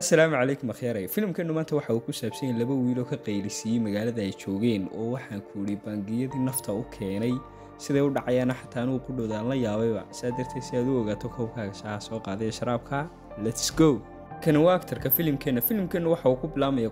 asalaamu calaykum akhyaaraya filimkeenu maanta waxa uu ku saabsan yahay laba wiiloo ka qaylisiiyey magaalada ay joogeen oo waxaan ku idhi bangiyadii nafta u keenay siday u dhacayaana xataa anugu qudhowda aan la yaabayba saa darteed si aad u ogaato koobkaaga shaaha soo qaadaya sharaabka lets go kani waa aktarka filimkeenna filimkeenna waxa uu ku bilaamaya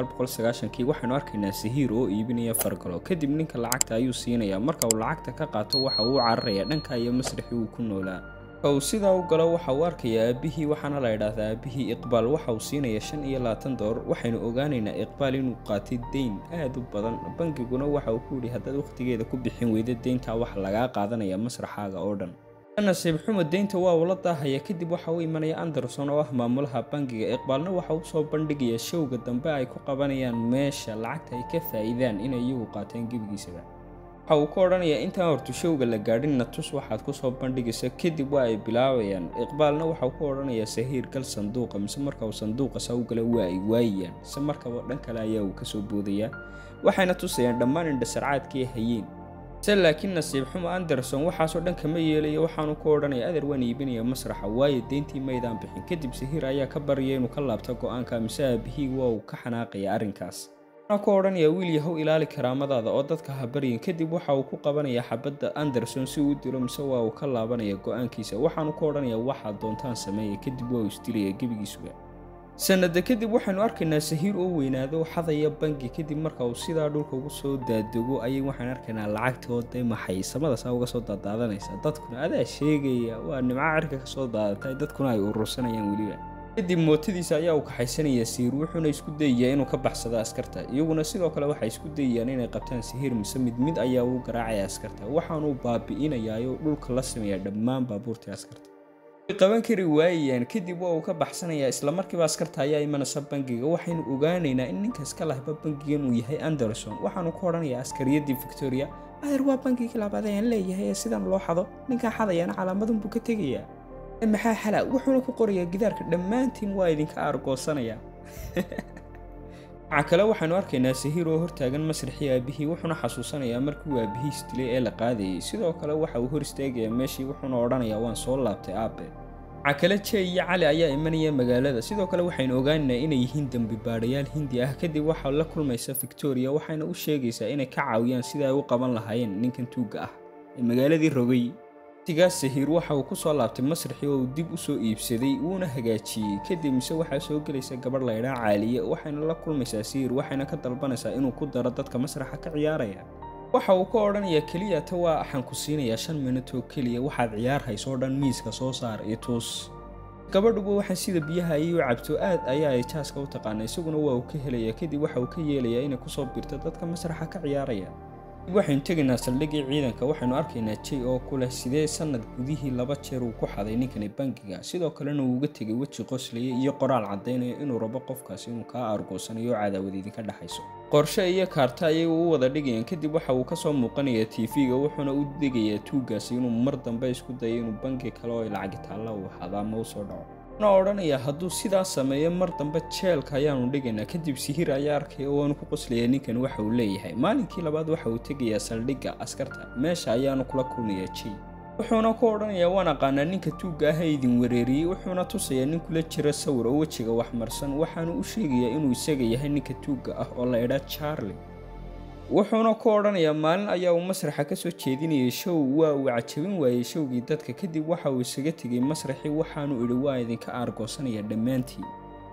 kii waxaynu arkaynaa sahiir oo iibinaya fargalo kadib ninka lacagta ayuu siinayaa marka uu lacagta ka qaato waxa uu cararaya dhanka iyo masraxii uu ku noolaa uu sidaa u galo waxa uu arkayaa aabihii waxaana la idhaahdaa aabihii iqbaal waxa uu siinaya shan iyo labaatan doolar waxaynu ogaanaynaa iqbaal inuu qaatay deyn aad u badan bangiguna waxa uu ku yidhi haddaad wakhtigeeda ku bixin weyda deyntaa waxa lagaa qaadanaya masraxaaga oo dhan nasiib xumo deynta waa ula daahaya kadib waxa uu imanaya anderson oo ah maamulaha bangiga iqbaalna waxa uu soo bandhigaya showga dambe ay ku qabanayaan meesha lacagta ay ka faa'iidaan inay iyagu qaateen gebigiisaba waxa uu ka odhanayaa intaan hortu showga la gaadhinna tus waxaad ku soo bandhigaysa kadib waa ay bilaabayaan iqbaalna waxa uu ka odhanayaa sahiir gal sanduuqa mise marka uu sanduuqa saa u gala waa ay waayayaan mise markaba dhan kale ayaa uu kasoo boodayaa waxayna tusayaan dhammaan indhasarcaadkii hayeen se laakiin nasiib xumo anderson waxaasoo dhan kama yeelaya waxaanu ku odhanaya adeer waan iibinaya masraxa waayo deyntii maydaan bixin kadib sahiir ayaa ka baryaya inuu ka laabto go-aanka mise aabihii waa uu ka xanaaqaya arrinkaas waxaana ku odhanaya wiil yahow ilaali karaamadaada oo dadka ha baryin kadib waxa uu ku qabanaya xabadda anderson si uu dilo mise waa uu ka laabanaya go-aankiisa waxaanu ku odhanaya waxaad doontaan sameeya kadib waa uu isdilaya gebigiisuga sanada kadib waxaynu arkaynaa sahiir oo weynaado xadaya bangi kadib marka uu sidaa dhulka ugu soo daadego ayay waxaan arkaynaa lacagta oo dee maxay samadasaa uga soo daadaadanaysa dadkuna adaa sheegaya waa nimco cirka ka soo daadatay dadkuna ay urursanayaan weliba kadib mootadiisa ayaa uu kaxaysanaya sahiir wuxuuna isku dayayaa inuu ka baxsado askarta iyaguna sidoo kale waxay isku dayayaan inay qabtaan sahiir mise mid mid ayaa uu garaacaya askarta waxaanuu baabi'inayaayo dhulka la sameeya dhammaan baabuurtii askarta way qaban kari waayayaan kadib waa uu ka baxsanayaa islamarkiiba askarta ayaa imanaysa bangiga waxaynu ogaanaynaa in ninkaas ka lahba bangigan uu yahay anderson waxaanu ku odhanayaa askariyadii victoria adeer waa bangigii labaad ayaan leeyahay ee sidan loo xado ninkaa xadayaana calaamadunbuu ka tegayaa maxaa xala wuxuuna ku qorayaa gidaarka dhammaantiin waa idinka aargoosanaya waxaa kale waxaynu arkaynaa sahiir oo hortaagan masraxii aabihii wuxuuna xasuusanayaa markii uu aabihiis dilay ee la qaadayay sidoo kale waxa uu hor istaagayaa meeshii wuxuuna odhanayaa waan soo laabtay aabe waxaa kale jey iyo cali ayaa imanaya magaalada sidoo kale waxaynu ogaanaynaa inay yihiin dembi baadhayaal hindi ah kadib waxaa la kulmaysa victoria waxayna u sheegaysaa inay ka caawiyaan sida ay u qaban lahaayeen ninkan tuugga ah ee magaaladii rogay waqtigaas sahiir waxa uu ku soo laabtay masraxii oo uu dib u soo iibsaday wuuna hagaajiyey kadib mise waxaa soo gelaysa gabadh laydhaa caaliye waxayna la kulmaysaa sahiir waxayna ka dalbanaysaa inuu ku daro dadka masraxa ka ciyaaraya waxa uu ka odhanayaa keliya ta waa waxaan ku siinayaa shan minut oo keliya waxaad ciyaar haysoo dhan miiska soo saar iyo tuus gabadhuba waxaa sida biyaha ayay u cabto aad ayaa ay jaaska u taqaana isaguna waa uu ka helayaa kadib waxa uu ka yeelayaa inay kusoo birto dadka masraxa ka ciyaaraya waxaynu tegaynaa saldhigii ciidanka waxaynu arkaynaa jey oo ku leh sidee sanad gudihii laba jeer uu ku xaday ninkani bangiga sidoo kalena uu uga tegay weji qoslaya iyo qoraal caddaynaya inuu rabo qofkaasi inuu kaa aargoosanayo oo cadaawad idinka dhexayso qorshe iyo kaarta ayay u wada dhigayaan kadib waxa uu kasoo muuqanayaa tv-ga wuxuuna u degayaa tuuggaasi inuu mar dambe isku dayo inuu bangi kale oo lacagitaalla uu hada ama u soo dhaco na odhanaya hadduu sidaa sameeyo mar dambe jeelka ayaanu dhigaynaa kadib sihir ayaa arkaya oo aanu ku qoslayaa ninkan waxa uu leeyahay maalinkii labaad waxa uu tegayaa saldhigga askarta meesha ayaanu kula kulmayaa jey wuxuuna ku odhanayaa waan aqaanaa ninka tuugga ah ee idin wereeriyey wuxuuna tusayaa nin kula jira sawir oo wejiga waxmarsan waxaanu u sheegayaa inuu isaga yahay ninka tuugga ah oo la idhaa charlie wuxuuna ku odhanayaa maalin ayaa uu masraxa ka soo jeedinayay show waa uu cajabin waayey showgii dadka kadib waxa uu isaga tegay masraxii waxaanu idhi waa idinka aargoosanaya dhammaantiin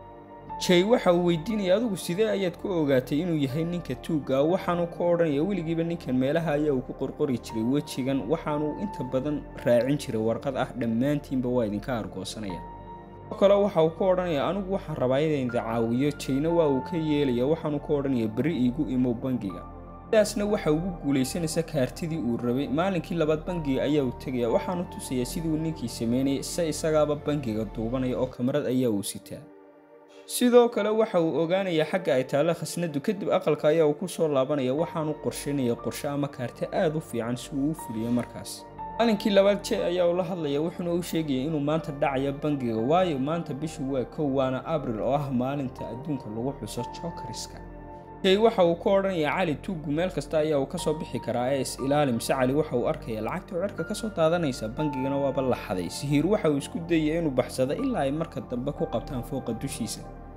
jey waxa uu weydiinaya adigu sidee ayaad ku ogaatay inuu yahay ninka tuugga waxaanu ku odhanaya weligiiba ninkan meelaha ayaa uu ku qorqori jiray wejigan waxaanu inta badan raacin jiray warqad ah dhammaantiinba waa idinka aargoosanaya kale waxa uu ka odhanaya anigu waxaan rabaa inayda caawiyo jeyna waa uu ka yeelaya waxaanu ka odhanaya berri iigu imow bangiga sidaasna waxa ugu guulaysanaysa kaartidii uu rabay maalinkii labaad bangiga ayaa uu tegaya waxaanu tusayaa siduu ninkii sameynayay se isagaaba bangiga duubanaya oo kamarad ayaa uu sitaa sidoo kale waxa uu ogaanayaa xagga ay taalla khasnadu kadib aqalka ayaa uu ku soo laabanaya waxaanu qorshaynaya qorshe ama kaarte aad u fiican si uu u fuliyo markaas maalinkii labaad jey ayaa ula hadlaya wuxuuna u sheegaya inuu maanta dhacaya bangiga waayo maanta bishu waa kow waana abril oo ah maalinta adduunka lagu xuso jokariska jey waxa uu ka odhanayaa cali tuuggu meel kasta ayaa uu kasoo bixi karaa ee is ilaali mise cali waxa uu arkaya lacagta oo cirka kasoo daadanaysa bangigana waaba la xaday sihiir waxa uu isku dayaya inuu baxsado ilaa ay marka dambe ku qabtaan fooqa dushiisa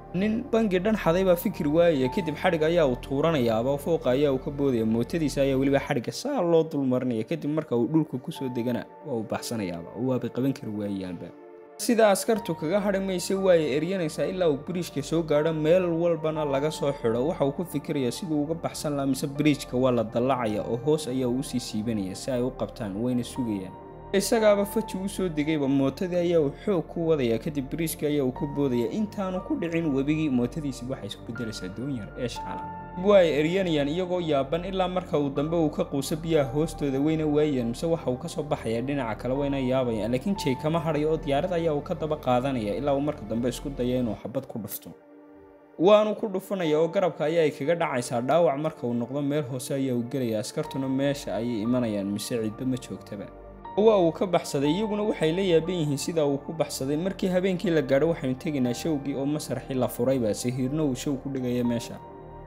nin bangi dhan xaday baa fikir waayaya kadib xadhig ayaa uu tuuranayaaba fooqa ayaa uu ka boodaya mootadiisa ayaa weliba xadhigga saa loo dulmarinaya kadib marka uu dhulka kusoo degana waa uu baxsanayaaba oo waabay qaban kari waayaanba sida askartu kaga hadhi maysa waaya eryanaysaa ilaa uu biriijka soo gaadho meel walbana laga soo xidho waxa uu ku fikirayaa siduu uga baxsan lahaa mise biriijka waa la dallacaya oo hoos ayaa uu usii siibanaya si ay u qabtaan wayna sugayaan isagaaba faji u soo degayba mootadii ayaa uu xoog ku wadaya kadib biriijka ayaa uu ka boodaya intaanu ku dhicin webigii mootadiisi waxay isku beddelaysaa doonyar ee shacala waa ay eryanayaan iyagoo yaaban ilaa marka uu dambe uu ka quuso biyaha hoostooda wayna waayeen mise waxa uu kasoo baxaya dhinaca kale wayna yaabayaan laakiin jay kama hadhayo oo diyaarad ayaa uu ka daba qaadanaya ilaa uu marka dambe isku daya inuu xabad ku dhufto waanu ku dhufanaya oo garabka ayaa ay kaga dhacaysaa dhaawac marka uu noqdo meel hoose ayaa uu gelaya askartuna meesha ayay imanayaan mise cidba ma joogtaba waa uu ka baxsaday iyaguna waxay la yaaban yihiin sida uu ku baxsaday markii habeenkii la gaadho waxaynu tegaynaa showgii oo masraxii la furayba sahiirna uu show ku dhigaya meesha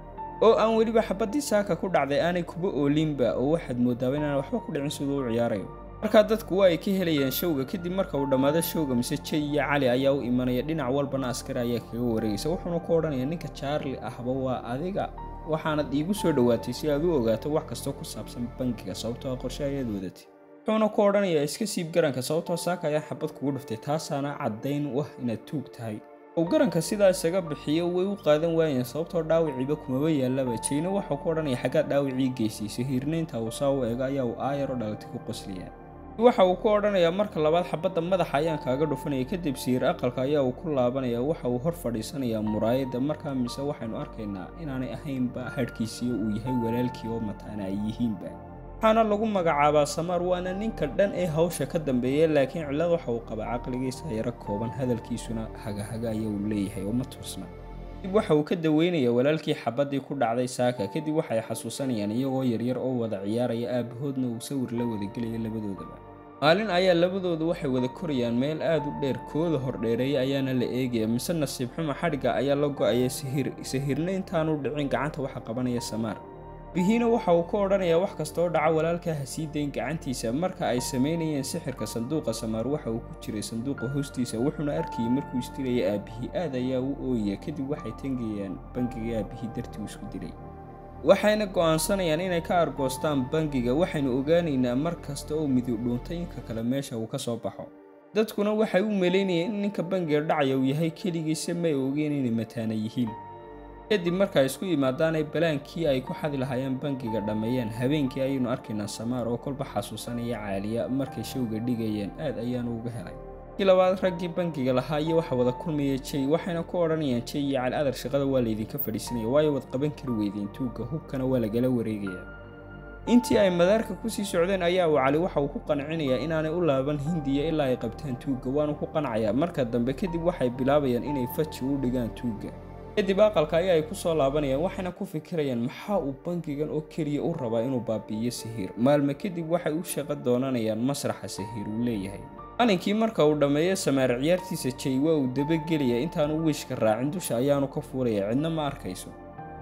oo aan weliba xabaddii saaka ku dhacday aanay kuba oolinba oo waxaad moodaaba inaan waxba ku dhicin siduu u ciyaarayo markaa dadku waa ay ka helayaan showga kadib marka uu dhammaado showga mise jay iyo cali ayaa u imanaya dhinac walbana askari ayaa kaga wareegaysa wuxuuna ku odhanaya ninka jaarli ahba waa adiga waxaanad iigu soo dhowaatay si aad u ogaato wax kastoo ku saabsan bangiga sababtoo qorshe ayaad wadatay wuxuuna ku odhanayaa iska siib garanka sababtoo saaka ayaa xabad kugu dhuftay taasaana caddayn u ah inaad tuug tahay uu garanka sidaa isaga bixiyo way u qaadan waayeen sababtoo dhaawiciiba kumaba yaallaba jayna waxau ku odhanaya xaggaad dhaawicii geysaysa hiirnaynta uu saa u eego ayaa uu aayaro dhalatay ku qoslaya waxa uu ku odhanayaa marka labaad xabadda madaxa ayaan kaaga dhufanaya kadib siir aqalka ayaa uu ku laabanaya waxa uu hor fadhiisanayaa muraayadda markaa mise waxaynu arkaynaa inaanay ahaynba hadhkiisiyo uu yahay walaalkii oo mataana ay yihiinba waxaana lagu magacaabaa samaar waana ninka dhan ee hawsha ka dambeeya laakiin cillad waxa uu qabaa caqligiisa yaro kooban hadalkiisuna hagahaga ayaa uu leeyahay oo ma toosna kadib waxa uu ka daweynayaa walaalkii xabaddii ku dhacday saaka kadib waxay xasuusanayaan iyagoo yaryar oo wada ciyaaraya aabahoodna uu sawir la wadagelaya labadoodaba maalin ayaa labadoodu waxay wada korayaan meel aad u dheer kooda hordheereeya ayaana la eegaya mise nasiib xuma xadhigga ayaa la go-aya sahiir sahiirna intaanu dhicin gacanta waxa qabanaya samaar bihiina waxa uu ka odhanayaa wax kasta oo dhaca walaalkaa ha sii dayn gacantiisa marka ay samaynayeen sixirka sanduuqa samaar waxa uu ku jiray sanduuqa hoostiisa wuxuuna arkayay markuu isdilaya aabihii aad ayaa u ooyaya kadib waxay tangayaan bangiga aabihii dartii uu isku dilay waxayna go'aansanayaan inay ka argoostaan bangiga waxaynu ogaanaynaa mar kasta oo midib dhuuntay inka kale meesha uu ka soo baxo dadkuna waxay u malaynayeen in ninka bangiga dhacaya uu yahay keligiisa may ogeen inay mataana yihiin kadib marka isku yimaadaanay balaankii ay ku xadi lahaayeen bangiga dhammeeyeen habeenkii ayaynu arkaynaa samaar oo kolba xasuusanaya caaliya markay showga dhigayeen aad ayaanu uga helay kii labaad raggii bangiga lahaa iyo waxa wada kulmaya jay waxayna ku odhanayaan jay iyo cali adar shaqada waa laydinka fadhiisanaya waayo wad qaban kari weydeen tuugga hubkana waa lagala wareegaya intii ay madaarka kusii socdeen ayaa uu cali waxa uu ku qancinayaa inaanay u laaban hindiya ilaa ay qabtaan tuugga waanu ku qancayaa marka dambe kadib waxay bilaabayaan inay faji u dhigaan tuugga kadib aqalka ayaa ay ku soo laabanayaan waxayna ku fikirayaan maxaa uu bangigan oo keliya u rabaa inuu baabi'iyo sahiir maalme kadib waxay u shaqo doonanayaan masraxa sahiir uu leeyahay qalinkii marka uu dhammeeyo samaar ciyaartiisa jay waa uu dabagelaya intaanu wiishka raacin dusha ayaanu ka fuulaya cidna ma arkayso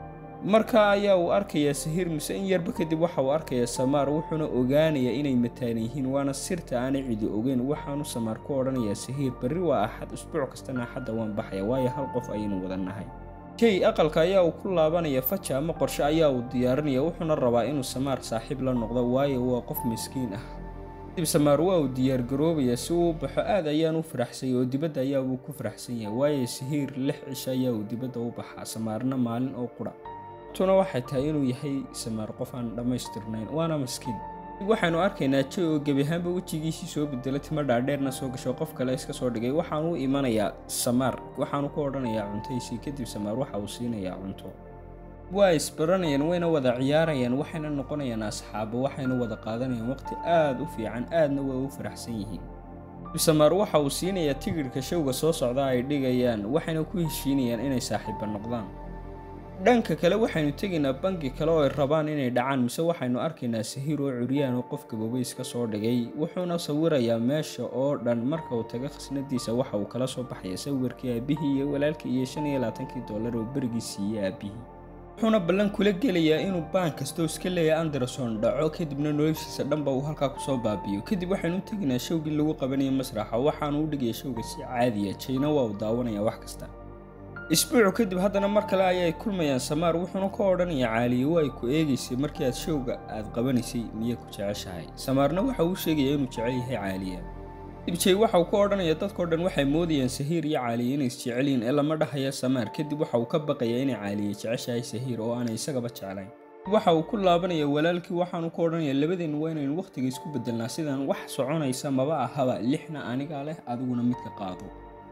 markaa ayaa uu arkayaa sahiir mise in yarba kadib waxa uu arkayaa samaar wuxuuna ogaanayaa inay mataan yihiin waana sirta aanay cidi ogeyn waxaanu samaar ku odhanayaa sahiir berri waa axad usbuuc kastana axadda waan baxaya waayo hal qof ayaynu wada nahay jay aqalka ayaa uu ku laabanaya faja ama qorshe ayaa uu diyaarinaya wuxuuna rabaa inuu samaar saaxiib la noqdo waayo waa qof miskiin ah kadib samaar waa uu diyaargaroobayaa si uu u baxo aad ayaan u faraxsanyay oo dibadda ayaa uu ku faraxsan yahay waayo sahiir lix cisho ayaa uu dibadda u baxaa samaarna maalin oo qudha tuna waxay tahay inuu yahay samaar qof aan dhammaystirnayn waana maskiin waxaanu arkaynaa jay oo gebi ahaanba wejigiisii soo bedelay timo dhaadheerna soo gasho qof kale iska soo dhigay waxaanu u imanayaa samaar waxaanu ku odhanayaa cuntaysii kadib samaar waxa uu siinayaa cunto waa isbaranayaan wayna wada ciyaarayaan waxayna noqonayaan asxaabo waxayna wada qaadanayaan waqti aad u fiican aadna way u faraxsan yihiin samaar waxa uu siinayaa tigidhka showga soo socda ay dhigayaan waxayna ku heshiinayaan inay saaxiiba noqdaan dhanka kale waxaynu tegaynaa bangi kale oo ay rabaan inay dhacaan mise waxaynu arkaynaa sahiir oo curyaan oo qof gabobays ka soo dhigay wuxuuna sawirayaa meesha oo dhan marka uu taga khasnadiisa waxa uu kala soo baxaya sawirkii aabihii iyo walaalkii iyo shan iyo labaatankii dollar oo berigii siiyey aabihii wuxuuna ballan kula gelayaa inuu baan kastoo iska leeyahay anderson dhaco kadibna noloshiisa dhanba uu halkaa kusoo baabiyo kadib waxaynu u tegaynaa showgii lagu qabanaya masraxa waxaanu u dhigaya showga si caadiya jayna waa uu daawanaya wax kasta isbuucu kadib haddana mar kale ayay kulmayaan samaar wuxuuna ka odhanayaa caaliye waa ay ku eegaysay markii aad showga aad qabanaysay miyay ku jeceshahay samaarna waxa uu sheegaya inuu jecel yahay caaliya dibjey waxa uu ka odhanaya dadkao dhan waxay moodayaan sahiir iyo caaliye inay isjecelyiin ee lama dhahaya samaar kadib waxa uu ka baqayaa inay caaliye jeceshahay sahiir oo aanay isagaba jeclayn waxa uu ku laabanaya walaalkii waxaanu ka odhanaya labadeennu waa inaynu wakhtiga isku bedelnaa sidaan wax soconaysa maba ahaba lixna anigaa leh adiguna midka qaado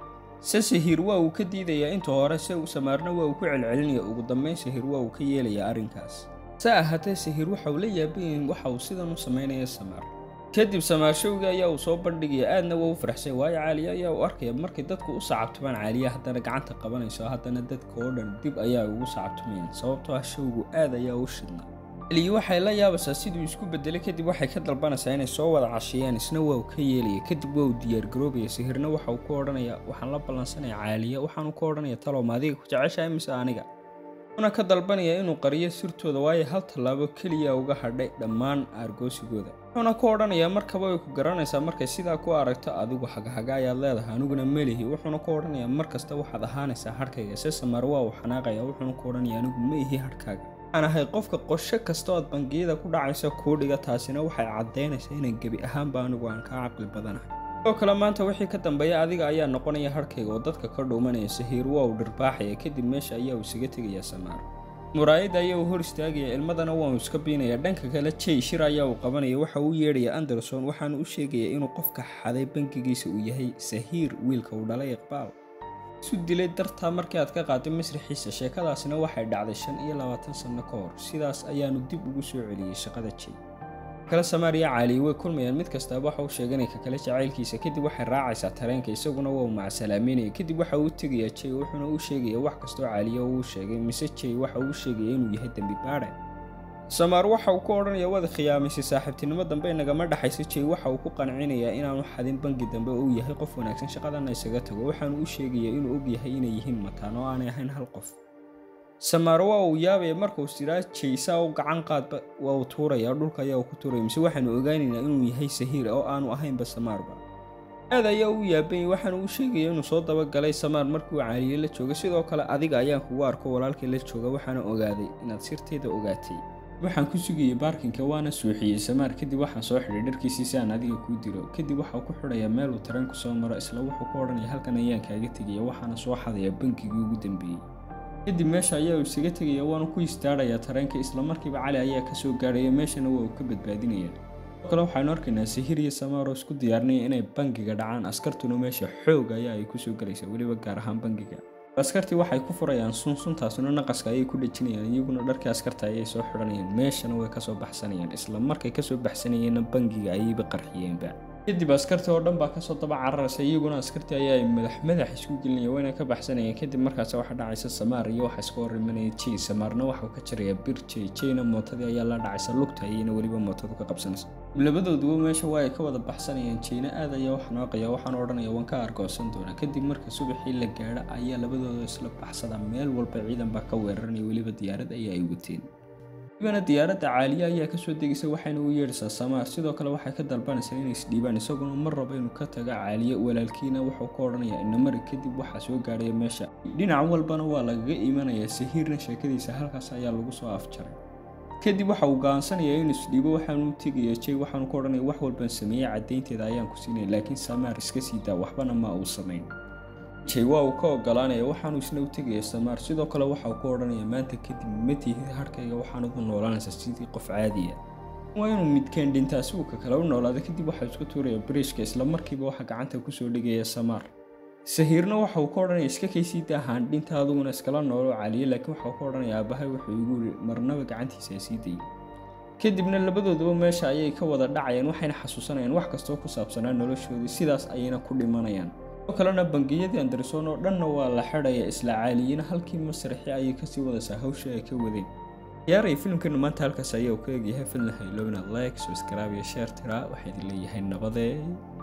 se sahiir waa uu ka diidayaa inta hore se uu samaarna waa uu ku celcelinaya ugu dambayn sahiir waa uu ka yeelayaa arrinkaas se ahaatee sahiir waxa uu la yaabayahin waxa uu sidan u samaynaya samaar kadib samaarshowgii ayaa uu soo bandhigaya aadna waa u faraxsay waayo caaliye ayaa uu arkaya markay dadku u sacabtumaan caaliya haddana gacanta qabanayso haddana dadka oo dhan dib ayaa ugu sacabtumayaan sababtoo ah showgu aad ayaa u shidna caliye waxay la yaabaysaa siduu isku bedelay kadib waxay ka dalbanaysaa inay soo wada cashiyaan isna waa uu ka yeelaya kadib waa uu diyaargaroobaya sahirna waxa uu ku odhanaya waxaan la ballansanaya caaliya waxaanu ka odhanaya talow ma adiga ku jeceshahay mise aniga una ka dalbanaya inuu qariyo sirtooda waayo hal tallaabo keliya uga hadhay dhammaan aargoosigooda wuxuuna ka odhanayaa markaba way ku garanaysaa markay sidaa ku aragto adigu hagahaga ayaad leedahay aniguna melihi wuxuuna ka odhanayaa mar kasta waxaad ahaanaysaa hadhkayga se samaar waa uu xanaaqaya wuxuuna ka odhanaya anigu ma ihi hadhkaaga waxaan ahay qofka qosho kasta ood bangiyada ku dhacaysa kuu dhiga taasina waxay caddaynaysaa inaan gebi ahaanba anigu aan kaa caqli badanahay sidoo kale maanta wixii ka dambeeya adiga ayaa noqonaya hadhkayga oo dadka ka dhuumanaya sahiir waa uu dhirbaaxaya kadib meesha ayaa uu isaga tegaya samaar muraayadda ayaa uu hor istaagaya ilmadana waa uu iska biinaya dhanka kale jay shir ayaa uu qabanaya waxa uu yeedhaya anderson waxaana u sheegaya inuu qofka xaday bangigiisa uu yahay sahiir wiilka uu dhalay iqbaal isu dilay dartaa markii aad ka qaaday masraxiisa sheekadaasina waxay dhacday shan iyo labaatan sanno ka hor sidaas ayaanu dib ugu soo celiyey shaqada jay kale samaariya caaliye way kulmayaan mid kastaaba waxa uu sheeganaya ka kale jacaylkiisa kadib waxay raacaysaa tareenka isaguna waa uu macsalaameynaya kadib waxa uu tegayaa jay wuxuuna u sheegaya wax kastoo caaliye uu sheegay mise jay waxa uu sheegaya inuu yahay dembi baadhe samaar waxa uu ka odhanaya waad khiyaamaysay saaxiibtinimo dambe nagama dhexaysa jay waxa uu ku qancinayaa inaanu xadin bangi dambe uu yahay qof wanaagsan shaqadana isaga tago waxaanu u sheegaya inuu og yahay inay yihiin mataan oo aanay ahayn hal qof samaar waa uu yaabaya markuu siraa jaysaa u gacan qaadba waa uu tuuraya dhulka ayaa uu ku tuuraya mise waxaanu ogaanaynaa inuu yahay sahiir oo aanu ahaynba samaarba aad ayaa u yaabanyay waxaanu u sheegaya inuu soo dabagalay samaar markii uu caaliye la jooga sidoo kale adiga ayaan kugu arko walaalkii la jooga waxaana ogaaday inaad sirteeda ogaatay waxaan ku sugayay baarkinka waana suuxiyey samaar kadib waxaan soo xidhay dharkiisii si aan adiga kuu dilo kadib waxaa ku xidhayaa meel uu tareenku soo maro isla wuxuu ku odhanaya halkan ayaan kaaga tegaya waxaana soo xadaya bankigii ugu dambeeyey kadib meesha ayaa uu isaga tegaya waana ku istaarayaa tareenka islamarkiiba cali ayaa kasoo gaadhaya meeshana waa uu ka badbaadinaya sidoo kale waxaanu arkaynaa sahir iyo samaar oo isku diyaarinaya inay bangiga dhacaan askartuna meesha xoog ayaa ay kusoo galaysa weliba gaar ahaan bangiga askartii waxay ku furayaan sunsuntaasuna naqaska ayay ku dhejinayaan iyaguna dharkii askarta ayay soo xidhanayaan meeshana way kasoo baxsanayaan isla markay kasoo baxsanayeenna bangiga ayayba qarxiyeenba kadib askartii oo dhan baa kasoo daba cararaysa iyaguna askartii ayaa ay madax madax isku gelinaya wayna ka baxsanayeen kadib markaas waxaa dhacaysa samaar iyo waxa iska horimanaya jey samaarna waxau ka jirayaa bir jey jeyna mootadii ayaa la dhacaysa lugta ayayna weliba mootadu ka qabsanaysa labadooduba meesha waa ay ka wada baxsanayaan jeyna aad ayaa wax nooqaya waxaan odhanaya waan ka argoosan doonaa kadib marka subaxii la gaadho ayaa labadooda isla baxsada meel walba ciidan baa ka weeraranaya weliba diyaarad ayaa ay wateen ibana diyaaradda caaliye ayaa kasoo degaysa waxayna u yeedhaysaa samaar sidoo kale waxay ka dalbanaysaa inay isdhiibaan isaguna mar raba inuu ka taga caaliye walaalkiina wuxuu ka odhanayaa inamari kadib waxaa soo gaadhaya meesha dhinac walbana waa lagaga imanayaa sahiirna sheekadiisa halkaas ayaa lagu soo afjaray kadib waxa uu go'aansanayaa inuu isdhiibo waxaanu tegaya jay waxaanu ka odhanaya wax walbaan sameeyey caddaynteeda ayaan ku siinaya laakiin samaar iska sii daa waxbana ma uu samayn jay waa uu ka ogolaanaya waxaanu isna u tegaya samaar sidoo kale waxa uu ka odhanaya maanta kadib ma tihid harkayga waxaanad u noolaanaysaa sidii qof caadiya waa inuu midkeen dhintaa si uu ka kale u noolaada kadib waxaa isku tuuraya bariishka isla markiiba waxaa gacanta kusoo dhigaya samaar sahiirna waxa uu ka odhanaya iska kaysii daahaan dhinta aduguna iskala noolo caliye laakiin waxa uu ka odhanaya aabbahay wuxuu igu yiri marnaba gacantiisa sii dayay kadibna labadooduba meesha ayay ka wada dhacayaan waxayna xasuusanayaan wax kastoo ku saabsanaa noloshoodii sidaas ayayna ku dhimanayaan sidoo kalena bangiyadii anderson oo dhanna waa la xidhaya isla caaliyina halkii masraxi ayay kasii wadaysaa hawsha ay ka wadeen ciyaaraya filimkeenu maanta halkaas ayaa uu ka egyahay filna haylowna like subscribe iyo share tiraa waxaa idin leeyahay nabadee